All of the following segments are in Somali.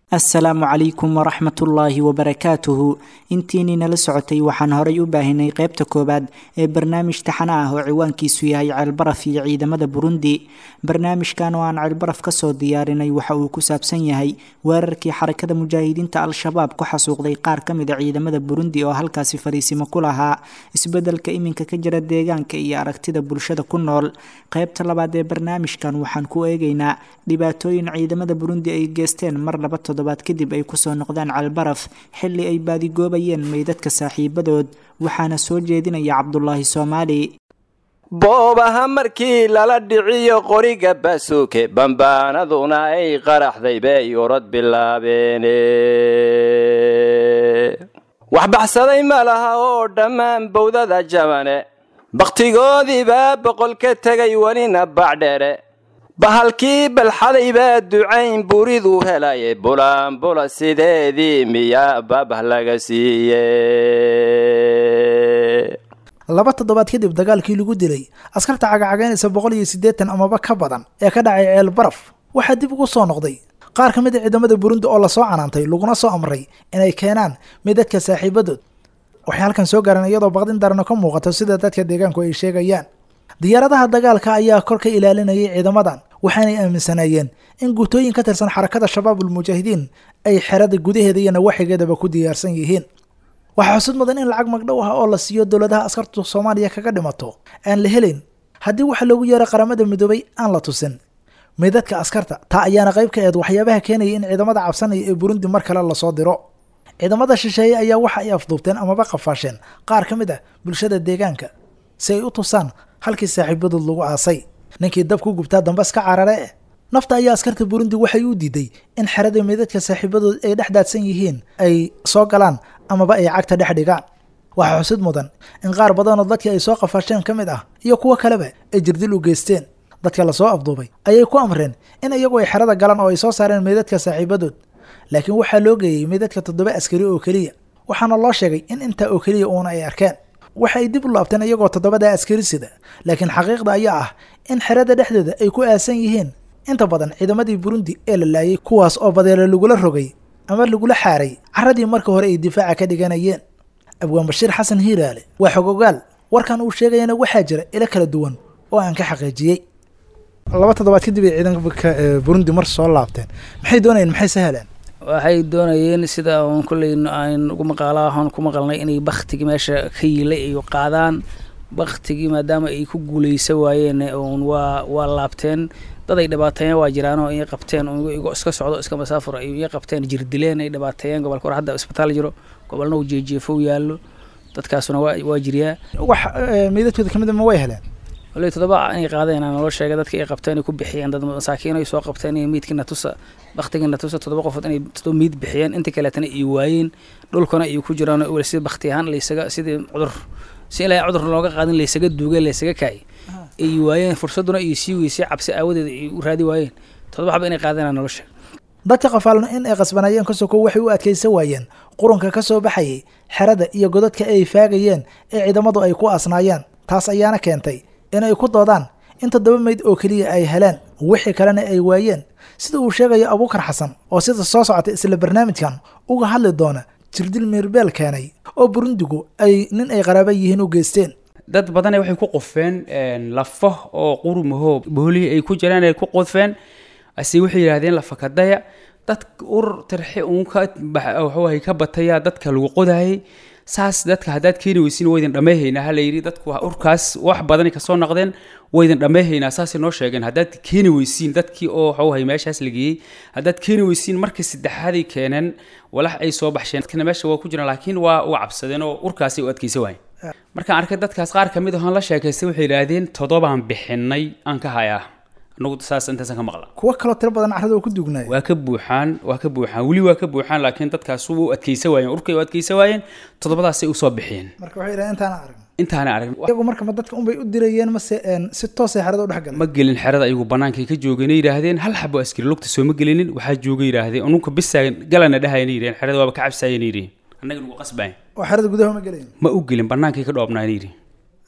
assalaamu calaykum waraxmatullaahi wabarakaatuhu intiinii nala socotay waxaan horay u baahinay qaybta koowaad ee barnaamij taxana ah oo ciwaankiisu yahay ceelbaraf iyo ciidamada burundi barnaamijkan oo aan ceelbaraf kasoo diyaarinay waxa uu ku saabsan yahay weerarkii xarakada mujaahidiinta al-shabaab ku xasuuqday qaar ka mid a ciidamada burundi oo halkaasi fariisimo ku lahaa isbedelka iminka ka jira deegaanka iyo aragtida bulshada ku nool qaybta labaad ee barnaamijkan waxaan ku eegaynaa dhibaatooyin ciidamada burundi ay geesteen mar laba toddobaad kadib ay kusoo noqdeen calbaraf xilli ay baadigoobayeen meydadka saaxiibadood waxaana soo jeedinaya cabdulaahi soomaali boobaha markii lala dhiciyo qoriga baasuuke bambaanaduna ay qaraxday bay orod bilaabeene wax baxsaday ma laha oo dhammaan bowdada jabane bakhtigoodiibaa boqol ka tegay welina bacdhere bahalkii balxaday baa ducayn buriduu helaye bulaanbula sideedii miyaa babah laga siiye laba toddobaad kadib dagaalkii lagu dilay askarta cagacagaynaysa boqol iyo siddeetan amaba ka badan ee ka dhacay ceel baraf waxaa dib ugu soo noqday qaar ka mid a ciidamada burundi oo lasoo canaantay laguna soo amray inay keenaan midadka saaxiibadood waxay halkan soo gaareen iyadoo baqdin darano ka muuqato sida dadka deegaanku ay sheegayaan diyaaradaha dagaalka ayaa kor ka ilaalinayay ciidamadan waxaanay aaminsanaayeen in guutooyin ka tirsan xarakada shabaabul mujaahidiin ay xerada gudaheeda iyo nawaaxigeedaba ku diyaarsan yihiin waxaa xusud mudan in lacag magdhow ah oo la siiyo dowladaha askartu soomaaliya kaga dhimato aan la helayn haddii waxa loogu yeero qaramada midoobay aan la tusin meydadka askarta taa ayaana qayb ka eed waxyaabaha keenaya in ciidamada cabsanaya ee burundi mar kale lasoo diro ciidamada shisheeye ayaa waxa ay afduubteen amaba qafaasheen qaar ka mid ah bulshada deegaanka si ay u tusaan halkii saaxiibadood lagu aasay ninkii dab ku gubtaa dambas ka carare eh nafta ayaa askarta burundi waxay u diiday in xerada meydadka saaxiibadood ay dhex daadsan yihiin ay soo galaan amaba ay cagta dhex dhigaan waxaa xusid mudan in qaar badanoo dadkii ay soo qafaasheen ka mid ah iyo kuwo kaleba ay jirdil u geysteen dadka lasoo afduubay ayay ku amreen in iyagu ay xerada galaan oo ay soo saareen meydadka saaxiibadood laakiin waxaa loo geeyey meydadka toddoba askari oo keliya waxaana loo sheegay in intaa oo keliya uuna ay arkeen waxa ay dib u laabteen iyagoo toddobadaa askari sida laakiin xaqiiqda ayaa ah in xerada dhexdeeda ay ku aasan yihiin inta badan ciidamadii burundi ee la laayay kuwaas oo badeelo lagula rogay ama lagula xaaray carradii marka hore ay difaaca ka dhiganayeen abwaan bashiir xasan hiiraale waa xogogaal warkan uu sheegayana waxaa jira ilo kala duwan oo aan ka xaqiijiyey laba toddobaad kadib ay ciidanka burundi mar soo laabteen maxay doonayeen maxay saheleen waxay doonayeen sida un kolley aan ugu maqaalahan ku maqalnay inay baktigii meesha ka yiilay ay qaadaan baktigii maadaama ay ku guuleysa waayeen un waa waa laabteen dad ay dhibaateeyeen waa jiraan oo iy qabteen igoo iska socdo iska masaafur ay iy qabteen jirdileen ay dhibaateeyeen gobolka hore hadda isbitaal jiro gobolna uu jeejeefo yaallo dadkaasuna waa waa jiryaa wax meydadkooda kamid ma way heleen wallay toddoba inay qaadeen aan naloo sheegay dadka ay qabteen ay ku bixiyeen dad masaakiin ay soo qabteen iyo miidkii natusa baktigii natusa toddoba qofood inay toddoba miid bixiyeen inta kaleetana ay waayeen dhulkana ay ku jiraan weli sida bakti ahaan laysaga sidii cudur si ilaa cudur looga qaadin laysaga duugay laysaga kaay ay waayeen fursaduna ay sii weysay cabsi aawadeed ay u raadi waayeen toddoba xaba inay qaadeen aan naloo sheegay dadka qafaalno in ay qasbanayeen ka soko waxay u adkaysan waayeen qurunka ka soo baxayay xerada iyo godadka ay faagayeen ee ciidamadu ay ku asnaayeen taas ayaana keentay in ay ku doodaan in toddoba meyd oo keliya ay heleen wixii kalena ay waayeen sida uu sheegayo abuukar xasan oo sida soo socotay isla barnaamijkan uga hadli doona jirdil mirbeel keenay oo burundigu ay nin ay qaraaba yihiin u geysteen dad badane waxay ku qofeen lafo oo qurumahoo boolihii ay ku jiraan ay ku qodfeen ase waxay yidhahdeen lafakadaya dad ur tarxe uun ka waxawahay ka bataya dadka lagu qodayay saas dadka haddaad keeni weysin waydin dhammayhaynaa ha layidhi dadku urkaas wax badani kasoo noqdeen waydin dhammayhaynaa saasay noo sheegeen haddaad keeni weysiin dadkii oo waxawahay meeshaas la geeyey haddaad keeni weysiin markii saddexaaday keeneen walax ay soo baxsheen dadkana meesha waa ku jiraan laakiin waa u cabsadeen oo urkaasay u adkaysa waayeen markaan arkay dadkaas qaar ka mid ahoon la sheekaystay waxay yidhaahdeen toddobaan bixinay aan ka hayaa anagu saas intaasan ka maqla kuwo kaloo tiro badan carrada oo ku duugnay waa ka buuxaan waa ka buuxaan weli waa ka buuxaan laakiin dadkaas u adkaysa waayeen urkay u adkaysa waayeen toddobadaasay usoo bixiyeen marka waxay yidhahdeen intaana arag intaana arag iyagu marka ma dadka unbay u dirayeen mase si toosay xerada u dhex galeen ma gelin xerada ayagu bannaankay ka joogeen yidhaahdeen hal xabo askari lugta soo ma gelinin waxaa jooga yidhaahdeen ununka bisaagan galana dhahayana yidhaheen xerada waaba ka cabsaayana yidhaheen annaga nagu qasbayn oo xerada gudaha ma gelayn ma u gelin bannaankay ka dhoobnaayna yidhi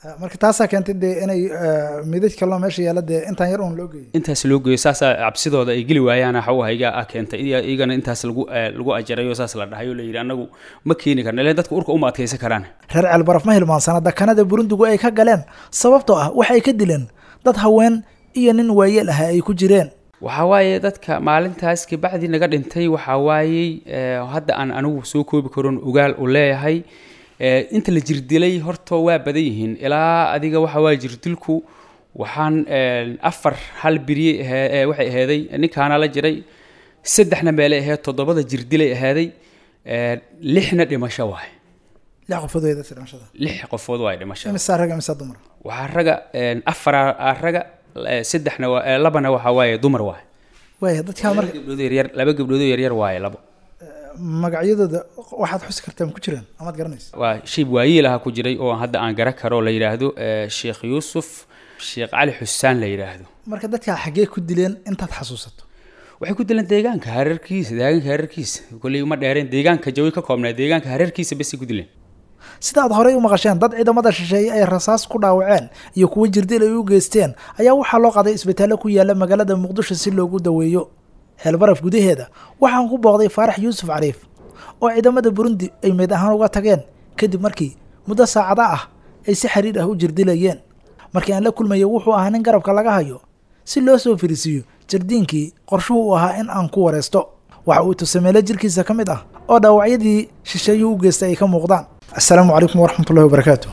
marka taasaa keentay dee inay midaj kaloo meesha yaalla dee intaan yar uun loo geeyay intaas loo geeyo saasaa cabsidooda ay geli waayaan xawahayga ah keentay iya- iyagana intaas lagu eh, lagu ajarayo saas la dhahay oo la yidhi annagu ma keeni karna ileen dadka urka uma adkaysan karaan reer ceelbaraf ma hilmaansana dakanada burundigu ay ka galeen sababtoo ah waxay ka dileen dad haween iyo nin waayeel ah ay ku jireen waxaa waaye dadka maalintaas kabacdi naga dhintay waxaa waayey eh, hadda aan anigu soo koobi karon ogaal u leeyahay Eh, inta la jirdilay horta waa badan yihiin ilaa adiga waxa waa jirdilku waxaan eh, afar hal beriye ahee- eh, waxay aheeday ninkaana la jiray saddexna meelay aheed toddobada jirdilay ahaaday eh, lixna dhimasho waay lix qofood way dadka dhimashada lix qofood waay dhimasho imisaa rag imisaa dumar waxaa raga eh, afar aa raga eh, saddexna waa- eh, labana waxaa waaye dumar waay waaya dadkaa laba marka gabdhoodoo yaryar laba gabdhoodoo yaryar waaye labo magacyadooda waxaad xusi kartaa ma ku jiraan amaad garanaysa waa shayb waayiil aha ku jiray oo hadda aan gara karo la yidhaahdo eh, sheekh yuusuf sheekh cali xusaan la yidhaahdo marka dadkaa xaggee ku dileen intaad xasuusato waxay ku dileen deegaanka hareerkiisa deegaanka hareerkiisa kolley uma dheereen deegaanka jawi ka koobnaa deegaanka hareerkiisa basay ku dileen sida aad horey u maqasheen dad ciidamada shisheeye ay rasaas ku dhaawaceen iyo kuwo jirdil ay u geysteen ayaa waxaa loo qaaday isbitaallo ku yaala magaalada muqdisho si loogu daweeyo ceelbaraf gudaheeda waxaan ku booqday faarax yuusuf cariif oo ciidamada burundi ay meed ahaan uga tageen kadib markii muddo saacada ah ay si xiriir ah u jirdilayeen markii aan la kulmayo wuxuu ahaa nin garabka laga hayo si loo soo firisiiyo jardiinkii qorshuhu u ahaa in aan ku wareysto waxa uu tusameelo jirkiisa ka mid ah oo dhaawacyadii shisheeyuu u geystay ay ka muuqdaan assalaamu calaykum waraxmatullahi wabarakaatu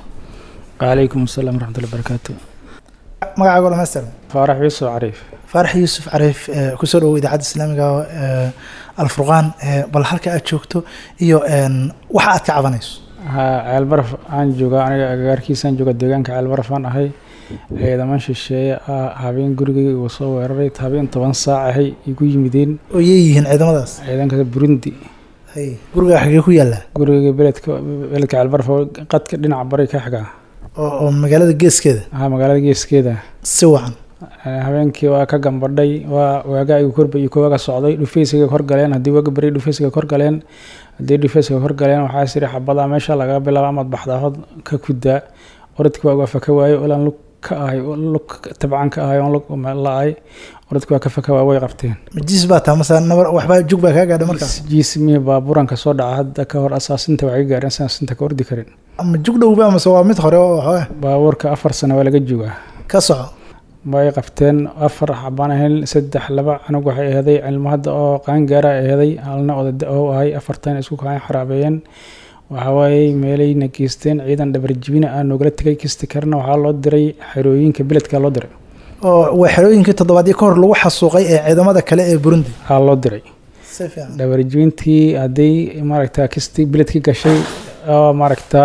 وعليكم السلام ورحمة الله وبركاته magacaago dhamaystiran فارح يوسف عريف faarax yuusuf cariif ee, kusoo dhawow idaacadda islaamiga ee, alfurqaan ee, bal halka aad joogto iyo een, waxa aad ka cabanayso ها عيال برف aan joogaa aniga agagaarkiisaan jooga deegaanka ceel baraf aan ahay ciidaman shisheeye ah habeen gurigay uu soo weeraray habeen toban saac ahay igu yimideen oo yeeyihiin ciidamadaas ciidanka burundi hay guriga xagee ku yaallaa guriga beledka beledka ceel baraf oo qadka dhinaca bari ka xiga oo oo magaalada geeskeeda haa magaalada geeskeeda si wacan Ee, habeenkii waa ka gambadhay waa waagaa igu korba iyo kooga socday dhufeysiga kor galeen haddii waaga beri dhufeysiga kor galeen haddii dhufeysiga kor galeen waxaa siri xabadaa meesha laga bilaabo amaad baxdaa hod ka kudaa orodki waa uga faka waayo ilaan lug ka ahay oo lug tabcan ka ahay oon lug la-ay orodki waa ka faka waay way qabteen majiis baa taa mase nabar waxbaa jug baa kaa gaadha markaas jiismihii baabuuranka soo dhaca hadda ka hor asaasinta waxay gaareen saasinta ka ordi karin ama jug dhowba mase waa mid hore oo waxooga baabuurka afar sano waa laga joogaa ka soco way qabteen afar xabaan ahayn saddex laba canug waxay aheeday cilmo hadda oo qaangaara aheeday halna oda oo ahay afartan isku kaan xaraabeeyeen waxa waaye meelayna geysteen ciidan dhabarjibina aan noogala tegay kisti karna waxaa loo diray xerooyinka beledka loo diray oo waa xerooyinkii toddobaadyo ka hor lagu xasuuqay ee ciidamada kale ee burundi waxaa loo diray si fiican dhabarjibintii hadday maaragta kisti beledki gashay oo maaragta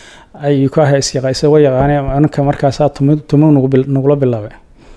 ay ku ahay isyaqa isaga yaqaaneen anka markaasaa tumi tumi nugu bil- nugula bilaabay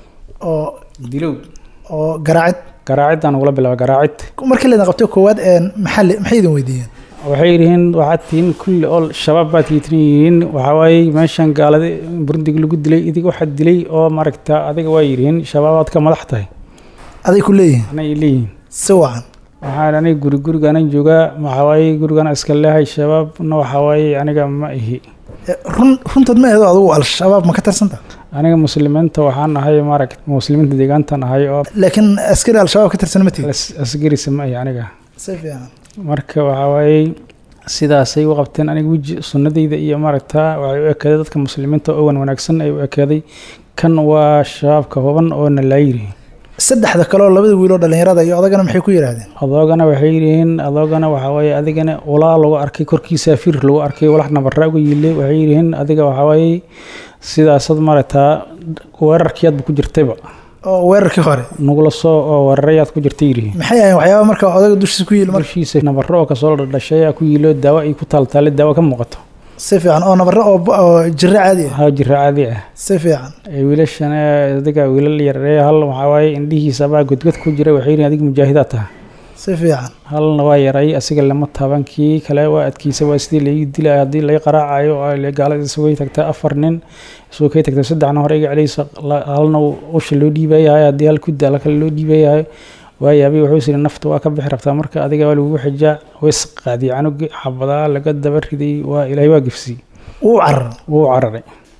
oo dilow oo garaacid garaaciddaa nugula bilaabay garaacid markii laydin qabtay koowaad een maxaa li- maxay idin weydiiyeen waxay yihiin waxaad tihiin kulli oo shabaab baad tiitin yihiin waxaa waaye meeshan gaalada burundiga lagu dilay idig waxaad dilay oo maaragta adiga waa yihiin shabaabaad ka madax tahay aday ku leeyihiin anay leeyihiin si wacan waxaan aniga guri gurigaanan joogaa waxaa waaye gurigana iska leehay shabaabna waxaa waaye aniga ma ihi Eh, run runtood ma eedo adigu al-shabaab ma ka tirsanta aniga muslimiinta waxaan ahay maaragta muslimiinta deegaantan ahay oo laakiin askari al-shabaab ka tirsan ma tihi as- asgarisa ma ihi aniga si fiican marka waxaa waaye sidaasay u qabteen aniga weji sunnadayda iyo maaragta waxay u ekaaday dadka muslimiinta oo wan wanaagsan ay u ekaaday kan waa shabaabka huban oo na laayiri saddexda kale oo labada wiiloo dhallinyarada iyo odagana maxay ku yidhaahdeen adoogana waxay yihiin adoogana waxaa waaye adigana ulaa lagu arkay korkiisa fir lagu arkay walax nabarra uga yiilay waxay yihiin adiga waxaa waaye sidaasad maaragtaa weerarkiyaadba ku jirtayba oo weerarkii hore nugula soo oo weerarayaad ku jirtay yihiin maxay ahayn waxyaaba marka odaga dushiisa ku yiili marka dushiisa nabarro oo kasoo dhashay ayaa ku yiilo daawo ay ku taaltaale daawo ka muuqato si fiican oo nabarro oo ba- oo jirro caadi ah haa jira caadi ah si fiican ee wiilashan ee adiga wiilal yaree hal waxaa waaye indhihiisa baa godgod ku jira waxay yihiin adiga mujaahidaad taha si fiican halna waa yaray asiga lama taaban kii kale waa adkiisa waa sidii laii dilay haddii laga qaraacayo oo ay gaalada isugay tagta afar nin isugay kay tagta saddexna hore iga celiysa la- halna uu usha loo dhiibayahay haddii hal ku daala kale loo dhiibayahay waayaabay wuxuu siri nafta waa ka bixi rabtaa marka adiga waa lagugu xijaa ways qaadiyay canugi xabadaa laga daba riday waa ilaahay waa gifsiyey wuu carar wuu cararay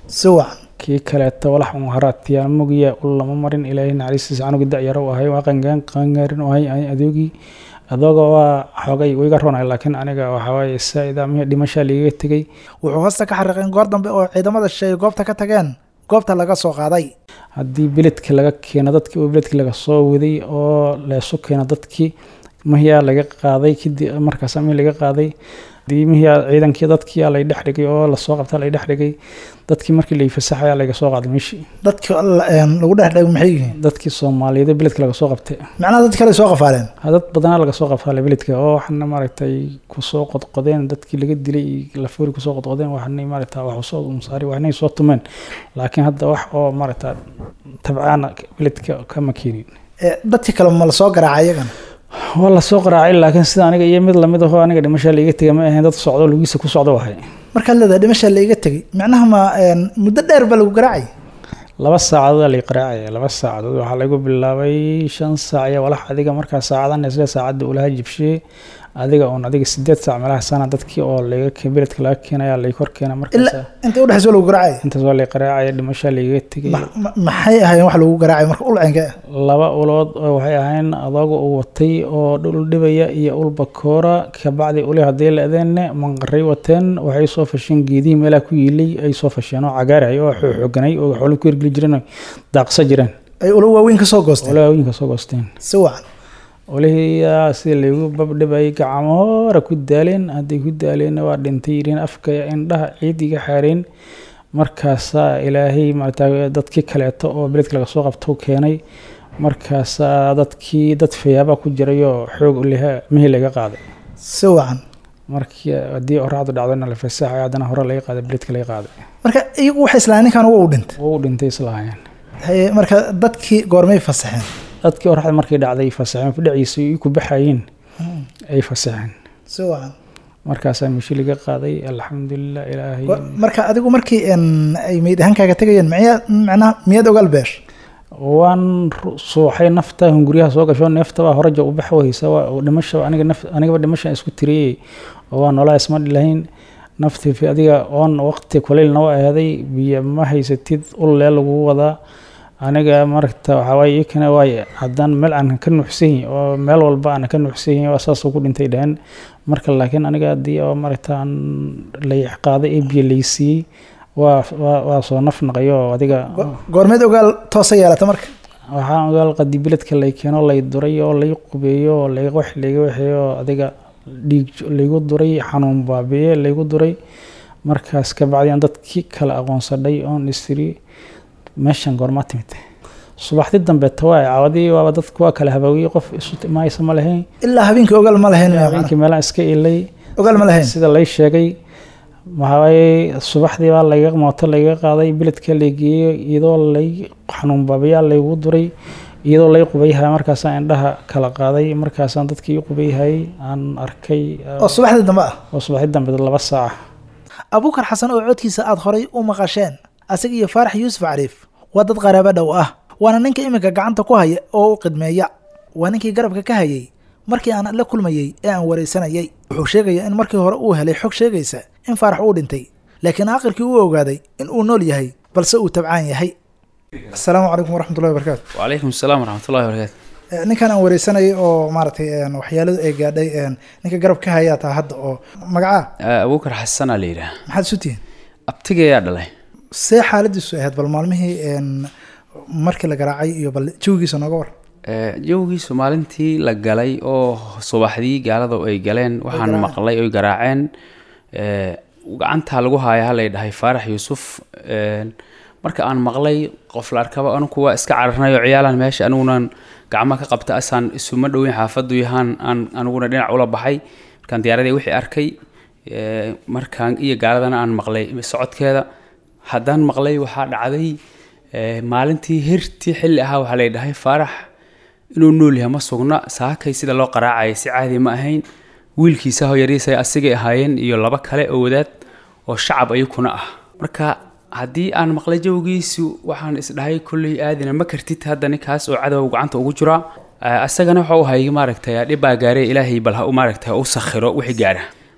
si wacan kii kaleeto walax un haraatiyaa mugiya ul lama marin ilaahay naxariistiisa anugu da-yaro u ahay waa qangaan qangaarin u ahay ani adoogii adooga waa xoogay wiga ronay laakiin aniga waxawaaye saa-ida mihi dhimashaa liigaga tegey wuxuu hoosta ka xariiqeen goor dambe oo ciidamada shisheeye goobta ka tageen goobta laga soo qaaday haddii beledki laga keeno dadkii oo beledki laga soo waday oo leesu keeno dadkii mihiyaa laga qaaday kadib markaas mihi laga qaaday hadii mihiyaa ciidankii dadkii lay dhex dhigay oo lasoo qabta lay dhex dhigay dadkii markii lay fasaxaya laga soo qaaday meeshii dadka lagu dhex dhego maxay yihiin dadkii soomaaliyeed beledka laga soo qabtay macnaha dad kale soo qafaaleen Ha, dad badanaa laga soo qabtay beledka oo waxaana maaragtay kusoo qodqodeen dadkii laga dilay iyo lafoori kusoo qodqodeen waxaanay maaragta wax usoo umsaari waxnay soo tumeen laakiin hadda wax oo maaragta tabcaana beledka kama keenin Eh, dadkii kale ma la soo garaacay iyagana waa lasoo qaraacay laakiin sida aniga iyo mid lamid ahoo aniga dhimashaa laiga tegay ma ahayn dad socdo lugiisa ku socdo ahay markaad leedahay dhimasha laiga tegay macnaha ma een, muddo dheer ba lagu garaacay laba saacadood lay qaraacaya laba saacadood waxaa lagu bilaabay shan saac iyo walax adiga markaa saacadan isle saacadda ulaha jibshee adiga oon adiga sideed saac meelaha sana dadkii oo laga ke- beledka laga keenaya lay kor keena markaas ilaa inta udhexaysa lagu garaacay intaas waa lay qaraacaya dhimashaa laiga tegay Ma- ma- maxay ahaayeen wax lagu garaacay marka ulcenka ah laba ulood oo waxay ahayn adooga uu watay oo dhul dhibaya iyo ul bakoora kabacdi uli haddii la adeenne manqaray wateen waxay soo fasheen geedihii meelaha ku yiilay ay soo fasheen oo cagaarahay oo xooganay oo xoolo ku hirgeli jireen oo daaqsa jireen ay ulo waaweyn ka soo goosteen olaa haweenka soo goosteen si wacan olihiyaa sida laygu babdhibayay gacmo hore ku daaleen hadday ku daaleenna waa dhintay yireen afka indhaha ciid iga xaareen markaasaa ilaahay maarata dadkii kaleeto oo beledka laga soo qabto keenay markaasaa dadkii dad fayaaba ku jirayoo xoog uliha mihi laga qaaday si wacan markii haddii oraacdu dhacdona la fasaxay haddana hore laga qaaday beledka laga qaaday marka iyagu waxay islahayn ninkan waa u dhintay wuu dhintay islahaayeen Haye, marka dadkii goormay fasaxeen dadkii oraacda markay dhacday fasaxeen fidhaciisa ay ku baxayeen ay fasaxeen si wacan markaasaa mishi laga qaaday alxamdulilah ilaahay Wa- marka adigu markii een, ay meyd ahaankaaga tegayeen miyaa macnaha miyaad ogaal beesh waan ru- suuxay nafta hunguryaha soo gasho neefta baa horaja u bax waysa waa oo dhimasha aniga naf anigaba dhimasha isku tiriyey oo waa noolaa isma dhilahayn nafti fi adiga oon waqti kuleylna waa ahaaday biyo ma haysatid ulee lagu wadaa aniga maragta waxaa waaye iyakana waay haddaan meel aan ka nuuxsanyi oo meel walba aan ka nuuxsanyi waa saasoo ku dhintay dhaheen marka laakiin aniga haddii oo maragta aan layic qaaday ee biyo laysiiyey waa waa waa soo naf naqayo oo adiga Go- goormeed ogaal toosa yeelata marka waxaan ogaal qadi biledka lay keeno lay duray oo lay qubeeyo oo lay wax layga waxeeyo oo adiga dhiig laygu duray xanuun baabiye laygu duray markaas ka bacdi aan dadkii kale aqoonsadhay oon istiri meeshan goormaa timid subaxdii dambe tawaa caawadii waaba dadku waa kala habaawiyey qof isu timaaysa ma lahayn ilaa habeenkii ogaal ma lahayn miyaa macnaha? habeenkii meelaan iska ilay ogaal ma lahayn sida lay sheegay waxawaaye subaxdii baa layga mooto layga qaaday beledka lay geeyey iyadoo lay xanuun baabiyaa laygu duray iyadoo lay qubayhay markaasaan indhaha kala qaaday markaasaan dadkii i qubayhay aan arkay oo subaxdii dambe ah oo subaxdii dambe laba saaca abuukar xasan oo codkiisa aad horay u maqasheen asaga iyo faarax yuusuf cariif waa dad qaraabo dhow ah waana ninka iminka gacanta ku haya oo u qidmeeya waa ninkii garabka ka hayay markii aan la kulmayey ee aan waraysanayay wuxuu sheegayaa in markii hore uu helay xog sheegaysa in faarax uu dhintay laakiin aakhirkii uu ogaaday in uu nool yahay balse uu tabcaan yahay asalaamu calaykum waraxmatullahi wabarakaatu وعليكم السلام ورحمة الله وبركاته Eh, ninkan aan waraysanayay oo maaragtay een, waxyaaladu ay gaadhay een, ninka garab ka hayaa taa hadda oo magacaa أبوكر حسن على يراه maxaad isu tihiin أبتقى يا دلي see xaaladiisu ahayd bal maalmihii een, markii la garaacay iyo bal jawigiisa nooga war jawgiisu maalintii la galay oo subaxdii gaalada ay galeen waxaan garaaceen. maqlay oy garaaceen ee, gacantaa lagu haaya halay dhahay faarax yuusuf een, marka aan maqlay qof la arkaba anugu waa iska cararnay oo ciyaalan meesha anigunan gacmo ka qabta asaan isuma dhoweyn xaafadu yahaan aan aniguna dhinac ula baxay markaan diyaaradii wixii arkay ee, markaan iyo gaaladana aan maqlay socodkeeda haddaan maqlay waxaa dhacday ee, maalintii hirtii xilli ahaa waxaa lay dhahay faarax inuu nool yahay ma sugna saakay sida loo qaraacayay si caadi ma ahayn wiilkiisa hoyariisa asigay ahaayeen iyo laba kale oo wadaad oo shacab ayakuna ah marka haddii aan maqlay jawgiisu waxaan isdhahay kolley aadina ma kartid hadda ninkaas oo cadow gacanta ugu jira Eh, asagana waxa uu hayay maaragtay dhibbaa gaaree ilaahay bal ha u maaragtay ha u sakhiro wixii gaara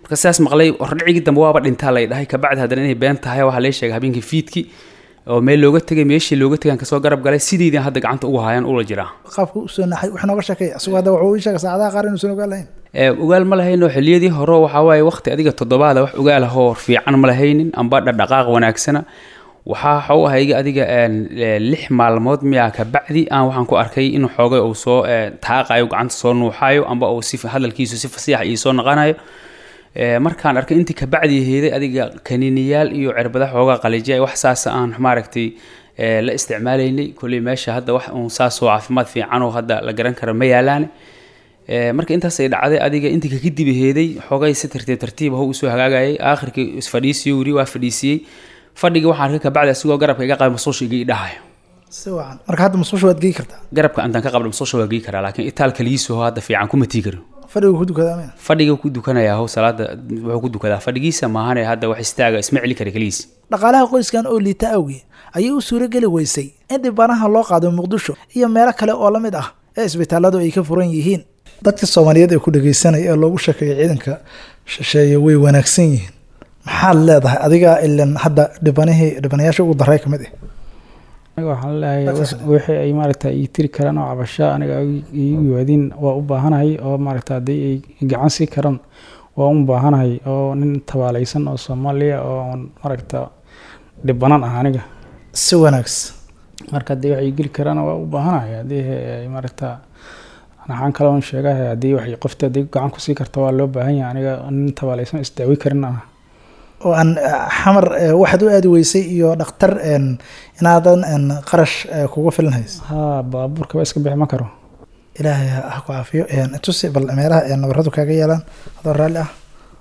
marka sidaas maqlay hordhicigii dambe waaba dhintaa lay dhahay kabacdi haddana inay been tahay waxaa lay sheegay habeenkii fiidkii oo meel looga tegay meeshii looga tegan kasoo garab galay sideydii hadda gacanta ugu haayaan ula jiraa qaabka usoo naxay wax nooga sheekeeya isagoo hadda wuxuu ii sheegay saacadaha qaar inuusan ogaan lahayn Ee, ogaal ma lahayno xilliyadii hore waxaa waaye waqti adiga toddobaada wax ogaal ahoo fiican ma lahaynin amba dhaqdhaqaaq wanaagsana waxaa waxa u ahayga adiga een, ee, lix maalmood miyaa kabacdi aan waxaan ku arkay inuu xoogay uu soo ee, taaqayo gacanta soo nuuxayo amba uu si hadalkiisu si fasiixa ii soo naqanayo Ee, markaan arkay intii kabacdi heeday adiga kaniiniyaal iyo cirbada xoogaa qalijiya wax saasa aan maaragtay ee, la isticmaalaynay kolley meesha hadda wax uun saasoo caafimaad fiican oo hadda la garan karo ma yaalaane Ee, marka intaasay dhacday adiga intii ka kadib heeday xoogay si tartiib tartiib ah usoo hagaagayay aakhirkii isfadhiisiyo wiri waa fadhiisiyey fadhigii waxaan arkay kabacdi asigoo garabka iga qaba masuusha iga idhahayo si wacan marka hadda musqusha waad gei kartaa garabka intaan ka qabdha masuusha waa gii karaa laakiin itaalka liisoo hadda fiican kuma tii karo fadhiga ku dukadaa mina fadhiga ku dukanayaa how salaada wuxuu ku dukadaa fadhigiisa maahane hadda wax istaaga isma celi kara keligiis dhaqaalaha qoyskan oo liita awgi ayay u suurageli weysay in dhibanaha loo qaado muqdisho iyo meelo kale oo la mid ah ee isbitaaladu ay ka furan yihiin dadka soomaaliyeed ee ku dhageysanaya ee loogu sheekeeya ciidanka shisheeye way wanaagsan yihiin maxaad leedahay adiga ilan hadda dhibanihii dhibanayaasha ugu daray ka mid ah aniga waxaan leeyahay wixii ay maaragta ii tiri karaan oo cabasho aniga ay iigu yimaadiin waa u baahanahay oo maaragta haddii ay gacan sii karaan waa u baahanahay oo nin tabaalaysan oo soomaaliya oo aan maaragta dhibanan ah aniga si wanaagsan marka haddii wax ii geli karaan waa u baahanahay haddii ay maaragta waxaan kaloon sheegahay haddii wax qofta haddii gacan kusii karta waa loo baahan yahay aniga nin tabaalaysan isdaawi karin ah oo aan eh, xamar eh, waxaad u aadi weysay iyo dhakhtar een, inaadan een, qarash eh, kuga filan haysa haa baabuurkaba iska bixi ma karo ilaahay ha ha ku caafiyo een, tusi bal meelaha ee nabaradu kaga yaalaan adoo raalli ah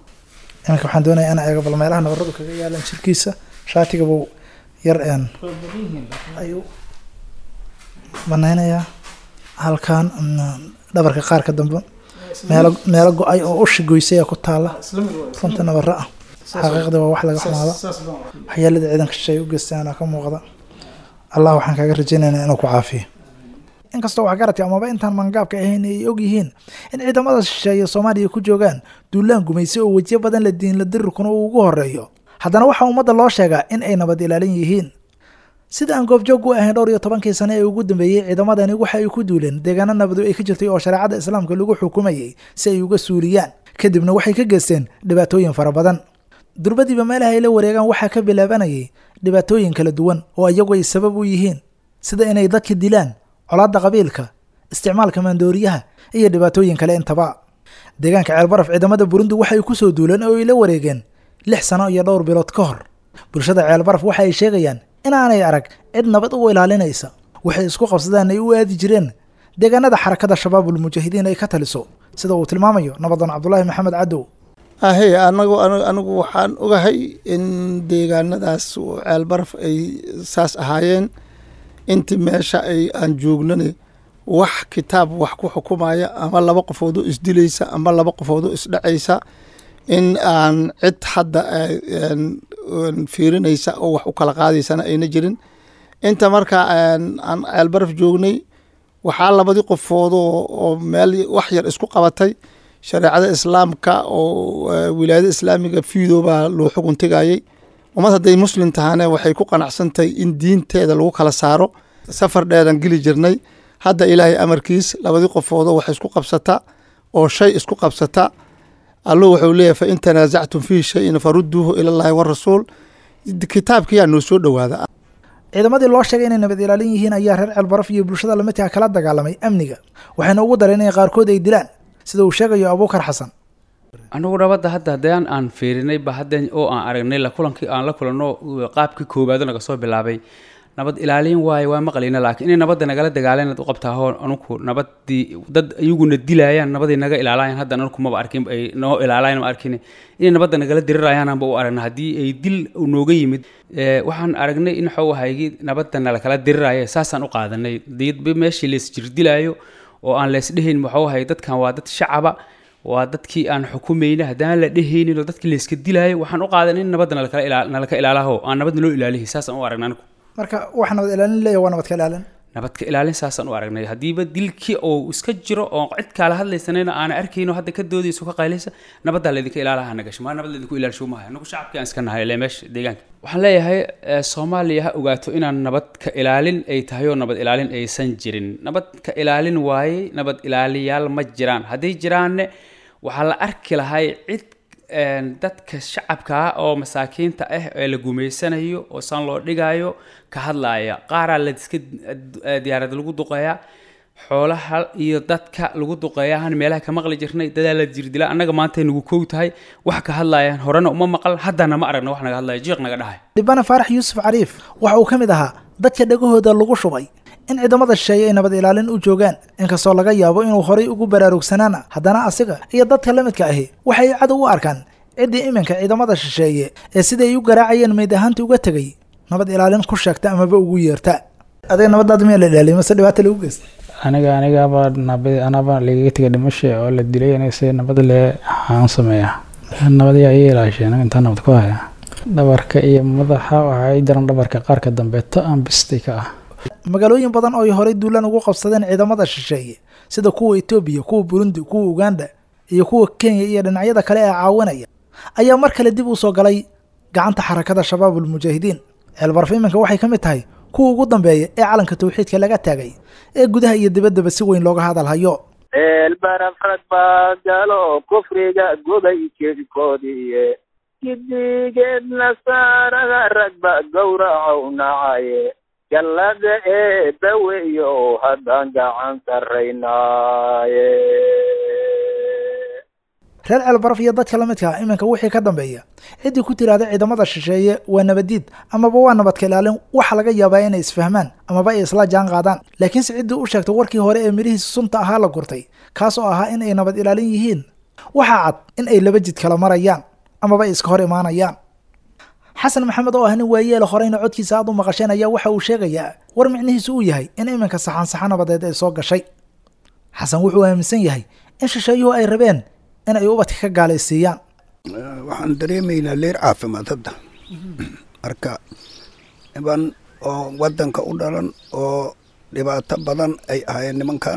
iminka waxaan doonaya in eego bal meelaha nabaradu kaga yaalaan jirkiisa shaatiga buu yar een ayuu banaynayaa halkan mm, dhabarka qaarka dambe meelo meelo go-ay oo ushi goysaya ku taala runta nabara ah xaqiiqda waa wax laga xumaado waxyeelada ciidanka shisheeye u geystaan ka muuqda allah waxaan kaaga rajaynaynaa inuu ku caafiyo inkastoo waxgaradka amaba intaan mangaabka ahayn ay og yihiin in ciidamada shisheeye soomaaliya ku joogaan duulaan gumaysi oo wejiyo badan la diinla dirirkuna uu ugu horeeyo haddana waxaa ummadda loo sheegaa in ay nabad ilaalin yihiin sida aan goobjoog u ahayn dhowr iyo tobankii sane ee ugu dambeeyey ciidamadani waxa ay ku duuleen deegaano nabadu ay ka jirtay oo shareecada islaamka lagu xukumayay si ay uga suuliyaan kadibna waxay ka geysteen dhibaatooyin fara badan durbadiiba meelaha ay la wareegaan waxaa ka bilaabanayay dhibaatooyin kala duwan oo iyagu ay sabab u yihiin sida inay dadka dilaan colaadda qabiilka isticmaalka maandooriyaha iyo dhibaatooyin kale intaba deegaanka ceelbaraf ciidamada burundi waxay ku soo duuleen oo ay la wareegeen lix sano iyo dhowr bilood ka hor bulshada ceelbaraf waxa ay sheegayaan inaanay arag cid nabad u ilaalinaysa waxay isku qabsadaan ay u aadi jireen deegaanada xarakada shabaabul mujaahidiin ay ka taliso sida uu tilmaamayo nabadan cabdulaahi maxamed cadow ahe anagu anu- anigu waxaan ogahay in deegaanadaas oo ceelbaraf ay saas ahaayeen intii meesha ay aan joognane wax kitaab wax ku xukumaya ama laba qofood oo isdilaysa ama laba qofood oo isdhacaysa in aan cid hadda eh, een- een fiirinaysa oo wax u kala qaadaysana ayna jirin inta marka een, aan ceelbaraf joognay waxaa labadii qofood oo oo meel wax yar isku qabatay shareecada islaamka oo eh, wilaayada islaamiga fiido baa loo xugun tegayay ummad hadday muslim tahane waxay ku qanacsantahay in diinteeda lagu kala saaro safar dheeran geli jirnay hadda ilaahay amarkiis labadii qofoodoo wax isku qabsata oo shay isku qabsata allu wuxuu leeyahay fain tanaasactum fiihi shayin farudduuhu ila llahi warasuul kitaabkiyaa noo soo dhowaada ciidamadii loo sheegay inay nabad ilaalin yihiin ayaa reer ceelbaraf iyo bulshada lamidkaa kala dagaalamay amniga waxayna ugu dareen inay qaarkood ay dilaan sida uu sheegayo abuukar xasan anigu nabadda hadda haddaan aan fiirinay ba hadda oo aan aragnay la kulankii aan la kulanno qaabkii koowaado naga soo bilaabay nabad ilaalin waaye waa maqlayna laakiin inay nabadda nagala dagaaleen u qabtaa hoo anugu nabadii dad iyaguna dilayaan nabadii naga ilaalayaan hadda anugu maba arkin ay noo ilaalayaan ma arkin inay nabadda nagala dirirayaan anba u aragna haddii ay dil nooga yimid ee, waxaan aragnay in waxuu ahaygi nabadda nalakala diriraya saasaan u qaadanay diyadba meeshii laysjirdilaayo oo aan laysdhehayn waxuu ahay dadkan waa dad shacaba waa dadkii aan xukumayna haddaan la dhehaynin oo dadkii layska dilaayo waxaan u qaadan in nabadda nalakala ilaa- nalaka ilaalaho aan nabadna loo ilaalihi saasaan u aragna anigu marka wax nabad ilaalin leeya waa nabad ka ilaalin nabadka ilaalin saasaan u aragnay haddiiba dilkii oo iska jiro oo cid kaala hadlaysanayna aana arkayno hadda ka doodayso ka qaylaysa nabaddaa laydinka ilaalaha nagasho maa nabad laydinku ilaalsho maaha anagu shacabkii aan iska nahay ile meesha deegaanka waxaan leeyahay eh, soomaaliya ha ogaato inaan nabad ka ilaalin ay tahay oo nabad ilaalin aysan jirin nabad ka ilaalin waaye nabad ilaaliyaal ma jiraan hadday jiraanne waxaa la arki lahay cid een, dadka shacabka ah oo masaakiinta ah ee la gumaysanayo oo saan loo dhigayo ka hadlaaya qaaraa la iska eh, diyaarad lagu duqeeyaa xoolaha iyo dadka lagu duqeeyahan meelaha ka maqli jirnay dadaa la jirdila annaga maanta nagu kow tahay wax ka hadlaayaan horena uma maqal haddana ma aragna wax naga hadlaya jiiq naga dhahay dhibana faarax yuusuf cariif waxa uu ka mid ahaa dadka dhegahooda lagu shubay in ciidamada shisheeye ay nabad ilaalin u joogaan inkastoo laga yaabo inuu horay ugu baraarugsanaana haddana asiga iyo dadka la midka ahi waxay cadow u arkaan ciddii iminka ciidamada shisheeye ee siday ay u garaacayeen meyd ahaanta uga tegay nabad ilaalin ku sheegta amaba ugu yeerta adiga nabadaada miyaa la ilaaliyay mase dhibaata lagu geysta aniga anigaba nabad anaba lagaga tegay dhimasha oo la dilay aniga se nabad le aan sameeya nabad yaa ii ilaashay aniga intaa nabad ku haya dhabarka iyo madaxa waxaa ii daran dhabarka qaarka dambeeto aan bistay ka ah magaalooyin badan oo ay horay duulaan ugu qabsadeen ciidamada shisheeye sida kuwa etoobiya kuwa burundi kuwa uganda iyo kuwa kenya iyo dhinacyada kale ee caawinaya ayaa mar kale dib u soo galay gacanta xarakada shabaabul mujaahidiin ceelbaraf iminka waxay ka mid tahay kuwa ugu dambeeya ee calanka tawxiidka laga taagay ee gudaha iyo dibaddaba si weyn looga hadal hayo eelbaraf rag baa galo kufriga gubay jirkoodiiye gidigeed nasaarada rag ba gowracow nacaye gallada eebba weyo haddaan gacan sarraynaaye reer ceelbaraf iyo dadka la midka ah iminka wixii ka dambeeya ciddii ku tiraahda ciidamada shisheeye waa nabadiid amaba waa nabadka ilaalin waxa laga yaabaa inay isfahmaan amaba ay isla jaan qaadaan laakiinse ciddii u sheegtay warkii hore ee midhihiisa sunta ahaa la gurtay kaas oo ahaa in ay nabad ilaalin yihiin waxaa cad in ay laba jid kala marayaan amaba ay iska hor imaanayaan xasan maxamed oo ah nin waayeela horeyna codkiisa aad u maqasheen ayaa waxa uu sheegayaa war micnihiisu uu yahay in iminka saxan saxa nabadeed ay soo gashay xasan wuxuu aaminsan yahay in shisheeyuhu ay rabeen in ay ubadka ka gaalaysiiyaan waxaan dareemaynaa leer caafimaad hadda marka niman oo wadanka u dhalan oo dhibaato badan ay ahaayeen nimankan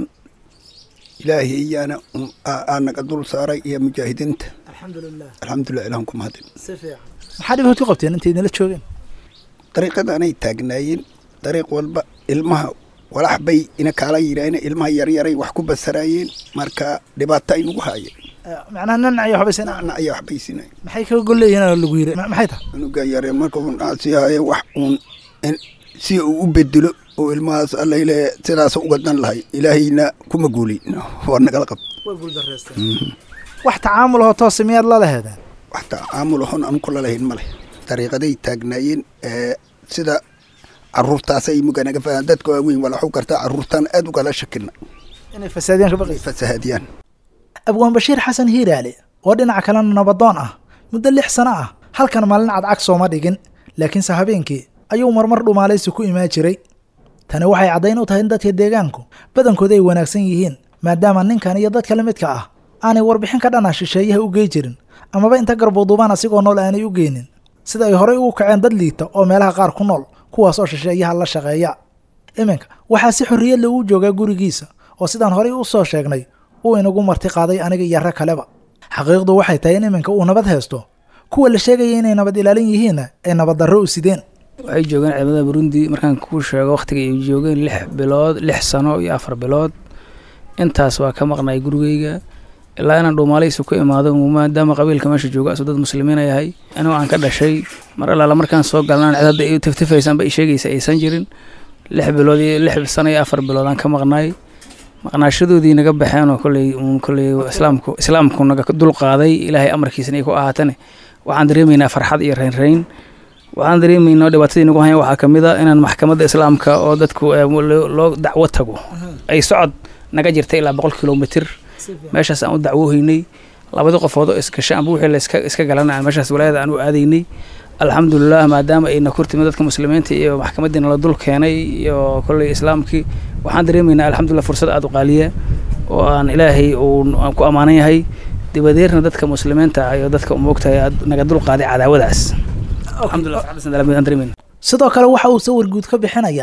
ilaahay iyaana aa naga dul saaray iyo mujaahidiinta alxamdulilah alxamdulilah ilahan ku mahadin si fiican maxaa dhibaat ku qabteen intay idinla joogeen dariiqadanay taagnaayeen dariiq walba ilmaha walax bay ina kaala yidhaaheen ilmaha yaryaray wax ku basaraayeen marka dhibaato ay nagu haayeen macnaha nin ay waxbaysan nacna ayaa wax baysinay maxay kaga gol leeyihiin oo lagu yiri Ma- maxay tahay anuga yare marka uu dhaasi haaye wax uun in- si uu u bedelo oo ilmahaas alla ile sidaas uga dan lahay ilaahayna kuma guulin waa nagala qab way guuldareysteen wax tacaamul oo toose miyaad la laheedeen wax tacaamul ahon aan kula lahayn ma leh dariiqaday taagnaayeen ee sida caruurtaasay muga naga fahan dadka waaweyn waa laxu kartaa caruurtaan aad ugala shakina inay fasaadiyaan ka baqaysa fasahaadiyaan abwaan bashiir xasan hiiraale oo dhinaca kalena nabadoon ah muddo lix sano ah halkan maalin cadcag sooma dhigin laakiinse habeenkii ayuu marmar dhumaalaysi ku imaan jiray tani waxay caddayn u tahay in dadka deegaanku badankooda ay wanaagsan yihiin maadaama ninkan iyo dadka la midka ah aanay warbixin ka dhana shisheeyaha u gey jirin amaba inta garbuuduubaan asigoo nool aanay u geynin sida ay horey ugu kaceen dad liita oo meelaha qaar ku nool kuwaas oo shisheeyaha la shaqeeya iminka waxaa si xorriyad leh uu joogaa gurigiisa oo sidaan horey u soo sheegnay uu inagu marti qaaday aniga iyo rag kaleba xaqiiqdu waxay tahay in iminka uu nabad haysto kuwa la sheegaya inay nabad ilaalin yihiinna ay nabad darro u sideen waxay joogeen ciidamada burundi markaan kuu sheego wakhtiga ay joogeen lix bilood lix sano iyo afar bilood intaas waa ka maqnay gurigeyga ilaa inaan dhuumaalaysi ku imaado maadaama qabiilka meesha jooga asoo dad muslimiina yahay anigoo aan ka dhashay mar allaala markaan soo galnaan cid hadda i tiftifaysanba i sheegaysa aysan jirin lix bilood iyo lix sano iyo afar bilood aan ka maqnay maqnaashadoodii naga baxeen oo kolley uun kolley islaamku islaamku naga dul qaaday ilaahay amarkiisana ay ku ahaatane waxaan dareemaynaa farxad iyo raynrayn waxaan dareemaynaa dhibaatadii nagu hayan waxaa ka mid a inaan maxkamadda islaamka oo dadku eh, loo loo dacwo tago ay socod naga jirtay ilaa boqol kilomitir meeshaas aan u dacwoohaynay labadii qofood oo isgashay amba wixii la iska iska galana aan meeshaas walaayada aan u aadaynay alxamdulilah maadaama ayna kurtimi dadka muslimiinta iyo maxkamadiina la dul keenay iyo kolley islaamkii waxaan dareemaynaa alxamdulilah fursad aada u qaaliya oo aan ilaahay uu aan ku ammaanan yahay dibadeerna dadka muslimiinta ah iyo dadka moogtahay aad naga dul qaaday cadaawadaas alxamdulilah farxaddaasna aan dareemayna sidoo kale waxa uu sawir guud ka bixinayaa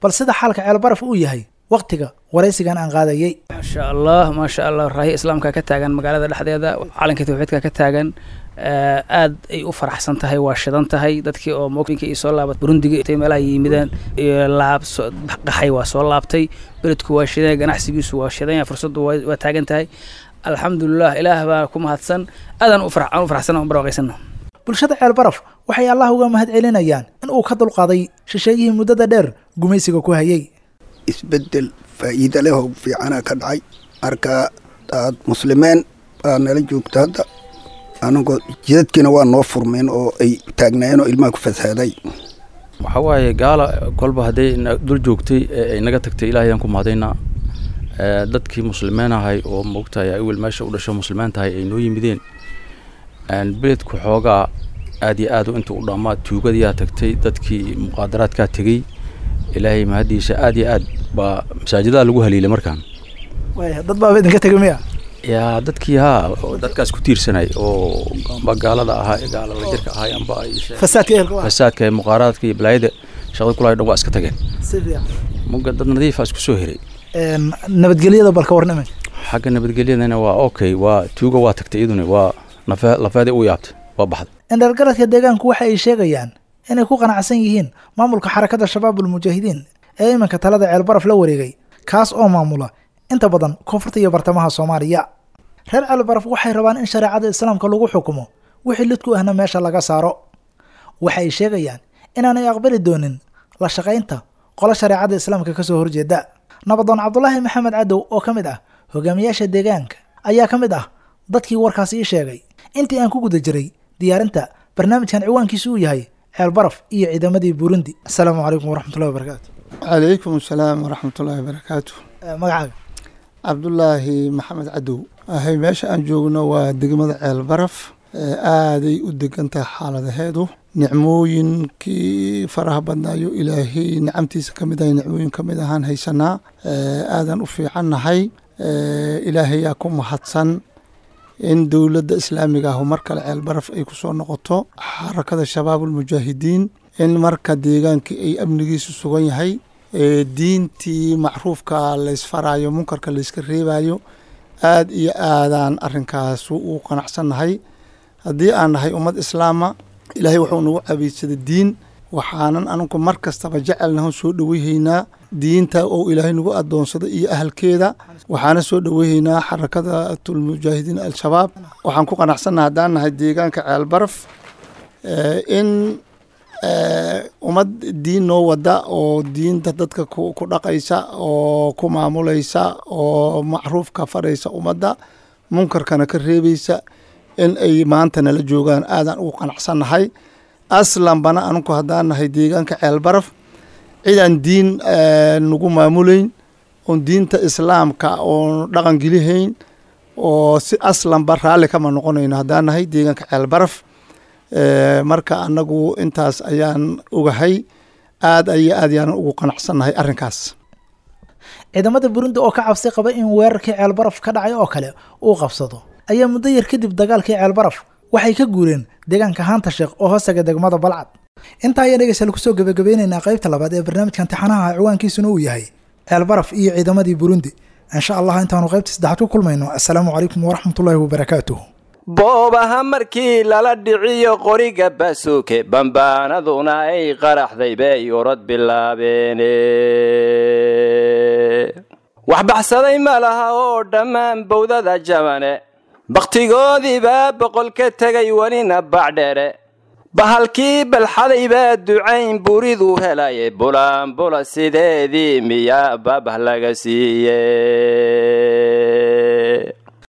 bal sida xaalka ceelbaraf uu yahay wakhtiga waraysigan aan qaadayey maasha allah maasha allah raahi islaamka ka taagan magaalada dhexdeeda calanka tawxiidka ka taagan aad ay u faraxsan tahay waa shidan tahay dadkii oo moinka iyo soo laabat burundiga intay meelaha yimideen laab qaxay waa soo laabtay beledku waa shidan ganacsigiisu waa shidan fursaddu waa taagan tahay alxamdulilah ilaah baa ku mahadsan aadaan u faraxsan oo barwaaqaysana bulshada ceelbaraf waxay allah uga mahad celinayaan in uu ka dulqaaday shisheeyihii muddada dheer gumaysiga ku hayay isbeddel faa'iida leh oo fiicana ka dhacay marka aad muslimeen baa nala joogta hadda anagoo jidadkiina waa noo furmeen oo ay taagnaayeen oo ilmaha ku fasaaday waxaa waaye gaala kolba hadday dul joogtay ee ay naga tagtay ilaahayaan ku mahadaynaa dadkii muslimiin ahay oo moogtahay awel meesha u dhasho muslimiin tahay ay noo yimideen beledku xoogaa aad iyo aad inta u dhammaa tuugadiyaa tagtay dadkii muqaadaraadkaa tegey ilaahay mahaddiisa aad iyo aad baa masaajidada lagu haliilay markaan dad baaba idinka tegay miya yaa dadkii haa dadkaas ku tiirsanay oo amba gaalada ahaa gaalada jirka ahaa amba fasaadka muqaaraadka iyo balaayada shaqada kulahay dhan waa iska tageen muga dad nadiifa isku soo heray nabadgelyada balka warnamay xagga nabadgelyadana waa okay waa tuuga waa tagtay iyaduna waa nafe lafeeda u yaabtay waa baxday indhargaradka deegaanku waxa ay sheegayaan inay ku qanacsan yihiin maamulka xarakada shabaabul mujaahidiin ee iminka talada ceelbaraf la wareegay kaas oo maamula inta badan koonfurta iyo bartamaha soomaaliya reer ceelbaraf waxay rabaan in shareecada islaamka lagu xukumo wixii lidku ahna meesha laga saaro waxa ay sheegayaan inaanay aqbali doonin la shaqaynta qolo shareecada islaamka kasoo horjeeda nabadoon cabdulaahi maxamed cadow oo ka mid ah hogaamiyaasha deegaanka ayaa ka mid ah dadkii warkaas ii sheegay intii aan ku guda jiray diyaarinta barnaamijkan ciwaankiisu uu yahay ceelbaraf iyo ciidamadii burundi asalaamu calaykum waraxmatullahi wabarakaatu calaykum asalaam waraxmatullaahi wabarakaatu magacaaga cabdulaahi maxamed cadow ahay meesha aan joogno waa degmada ceelbaraf aaday u degan tahay xaaladaheedu nicmooyinkii faraha badnaayo ilaahay nicamtiisa ka mid ahay nicmooyin ka mid ahaan haysanaa aadan u fiicannahay ilaahayaa ku mahadsan in dowladda islaamiga ahu mar kale ceelbaraf ay ku soo noqoto xarakada shabaabulmujaahidiin in marka deegaankii ay amnigiisu sugan yahay diintii macruufka laysfaraayo munkarka layska reebayo aad iyo aadaan arinkaas u qanacsannahay haddii aan nahay ummad islaama ilaahay wuxuu nagu cabaysaday diin waxaanan aninku mar kastaba jecelnaho soo dhoweyhaynaa diinta oo ilaahay nagu adoonsada iyo ahalkeeda waxaana soo dhoweyhaynaa xarakadatlmujaahidiin al-shabaab waxaan ku qanacsannaha haddaan nahay deegaanka ceelbaraf in ummad diin noo wada oo diinta dadka ku dhaqaysa oo ku maamulaysa oo macruufka faraysa ummadda munkarkana ka reebaysa in ay maanta nala joogaan aadaan ugu qanacsannahay aslanbana aninku haddaan nahay deegaanka ceelbaraf cidaan diin nagu maamulayn oon diinta islaamka oon dhaqan gelihayn oo si aslanba raalli kama noqonayno haddaan nahay deegaanka ceelbaraf marka anagu intaas ayaan ogahay aad aya aad yaanan ugu qanacsannahay arrinkaas ciidamada burundi oo ka cabsi qaba in weerarkii ceelbaraf ka dhacay oo kale uu qabsado ayaa muddo yar kadib dagaalkii ceelbaraf waxay ka guureen deegaanka haanta sheekh oo hoostaga degmada balcad intaa ayaa dhegeystayaal kusoo gebagabeynaynaa qaybta labaad ee barnaamijkan tixanaha ciwaankiisuna uu yahay ceelbaraf iyo ciidamadii burundi insha allah intaanu qaybta saddexaad ku kulmayno assalaamu calaykum waraxmatullaahi wabarakaatuh boobaha markii lala dhiciyo qoriga baasuuke bambaanaduna ay qaraxday bay orod bilaabeene wax baxsaday ma laha oo dhammaan bowdada jabane bakhtigoodiibaa boqol ka tegay welina bacdheere bahalkii balxaday baa ducayn buriduu helaye bulaanbula sideedii miyaa babah laga siiye